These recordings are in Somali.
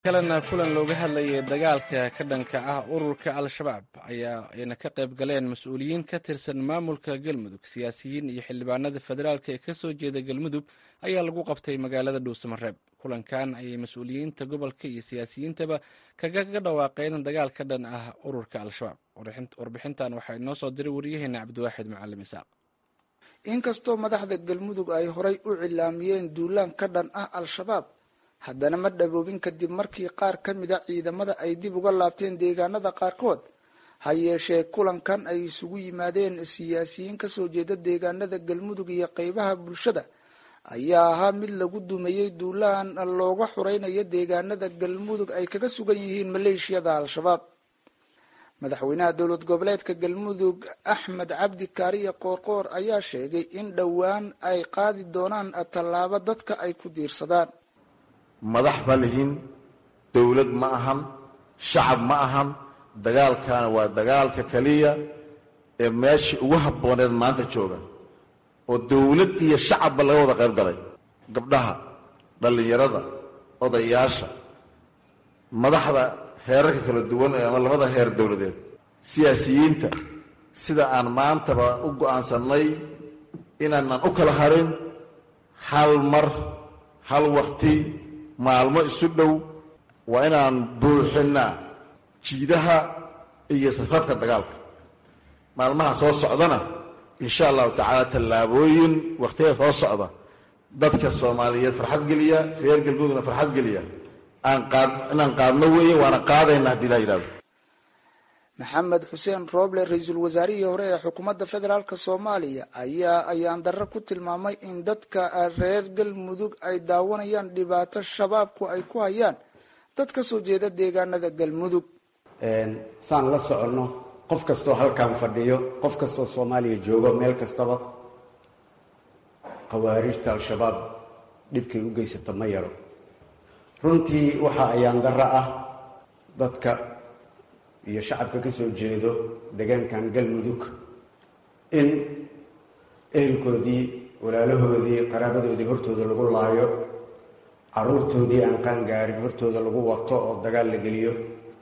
kalena kulan looga hadlayay dagaalka ka dhanka ah ururka al-shabaab ayaa ayna ka qayb galeen mas-uuliyiin ka tirsan maamulka galmudug siyaasiyiin iyo xildhibaanada federaalk ee kasoo jeeda galmudug ayaa lagu qabtay magaalada dhuusamareeb kulankan ayay mas-uuliyiinta gobolka iyo siyaasiyiintaba kaga dhawaaqeen dagaal ka dhan ah ururka al-shabaab warbixintan waxaa inoo soo diray waryaheena cabdiwaaxid macalim isaaq inkastoo madaxda galmudug ay horay u cilaamiyeen duulaan ka dhan ah al-shabaab haddana ma dhaboobin kadib markii qaar ka mida ciidamada ay dib uga laabteen deegaanada qaarkood ha yeeshee kulankan ay isugu yimaadeen siyaasiyiin kasoo jeeda deegaanada galmudug iyo qeybaha bulshada ayaa ahaa mid lagu dumeeyey duulaan looga xureynayo deegaanada galmudug ay kaga sugan yihiin maleeshiyada al-shabaab madaxweynaha dowlad goboleedka galmudug axmed cabdi kaariye qoorqoor ayaa sheegay in dhowaan ay qaadi doonaan tallaabo dadka ay ku diirsadaan madax ma lihin dowlad ma ahan shacab ma ahan dagaalkaana waa dagaalka keliya ee meeshii ugu habbooneed maanta jooga oo dowlad iyo shacabba laga wada qayb galay gabdhaha dhallinyarada odayaasha madaxda heerarka kala duwan ama labada heer dowladeed siyaasiyiinta sida aan maantaba u go'aansannay inaanan u kala harin hal mar hal waqti maalmo isu dhow waa inaan buuxinnaa jiidaha iyo safafka dagaalka maalmaha soo socdana insha allahu tacaala tallaabooyin wakhtiyada soo socda dadka soomaaliyeed farxad geliya reer galmudugna farxad geliya aan qaad inaan qaadno weeye waana qaadayna haddii laa yidhahdo maxamed xuseen rooble ra-iisul wasaarihii hore ee xukuumadda federaalk soomaaliya ayaa ayaan darro ku tilmaamay in dadka reer galmudug ay daawanayaan dhibaato shabaabku ay ku hayaan dad ka soo jeeda deegaanada galmudug saan la soconno qof kastoo halkan fadhiyo qof kastoo soomaaliya joogo meel kastaba khawaarijta al-shabaab dhibkay u geysata ma yaro runtii waxaa ayaan darro ah dadka iyo shacabka ka soo jeedo deegaankan galmudug in ehelkoodii walaalahoodii qaraabadoodii hortooda lagu laayo caruurtoodii aan qaangaarin hortooda lagu wato oo dagaal la geliyo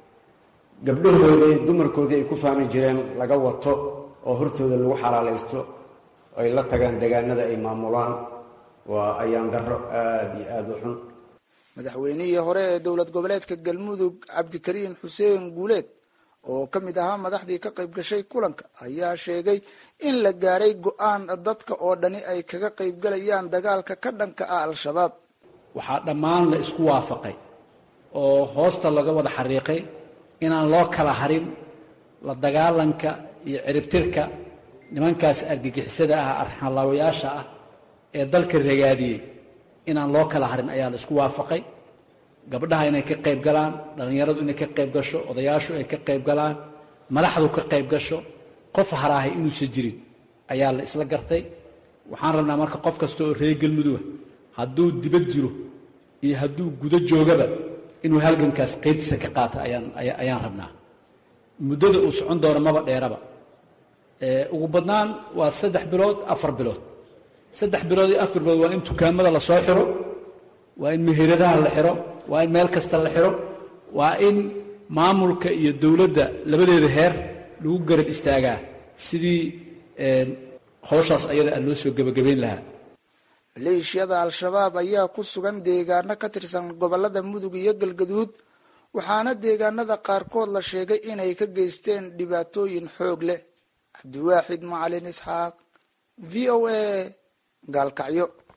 gabdhahoodii dumarkoodii ay ku faani jireen laga wato oo hortooda lagu xalaalaysto ay la tagaan deegaanada ay maamulaan waa ayaan darro aada iyo aada u xun madaxweynihii hore ee dowlad goboleedka galmudug cabdikariin xuseen guuleed oo ka mid ahaa madaxdii ka qayb gashay kulanka ayaa sheegay in la gaaray go-aan dadka oo dhani ay kaga qayb galayaan dagaalka ka dhanka ah al-shabaab waxaa dhammaan la isku waafaqay oo hoosta laga wada xariiqay inaan loo kala harin la dagaalanka iyo ciribtirka nimankaas argagixisada ah arxanlaawayaasha ah ee dalka ragaadiyey inaan loo kala harin ayaa la isku waafaqay gabdhaha inay ka qayb galaan dhallinyaradu inay ka qayb gasho odayaashu ay ka qayb galaan madaxdu ka qayb gasho qof haraahay inuusan jirin ayaa la isla gartay waxaan rabnaa marka qof kasta oo reer galmuduga hadduu dibad jiro iyo hadduu gudo joogaba inuu halgankaas qaybtiisa ka qaato ayaan ayaan rabnaa muddada uu socon doono maba dheeraba ugu badnaan waa saddex bilood afar bilood saddex bilood iyo afar bilood waa in dukaamada la soo xiro waa in meheradaha la xiro waa in meel kasta la xiro waa in maamulka iyo dowladda labadeeda heer lagu garab istaagaa sidii hawshaas ayada aan loo soo gebagabayn lahaa maleeshiyada al-shabaab ayaa ku sugan deegaano ka tirsan gobolada mudug iyo galgaduud waxaana deegaanada qaarkood la sheegay inay ka geysteen dhibaatooyin xoog leh cabdiwaaxid macalin isxaaq v o a gaalkacyo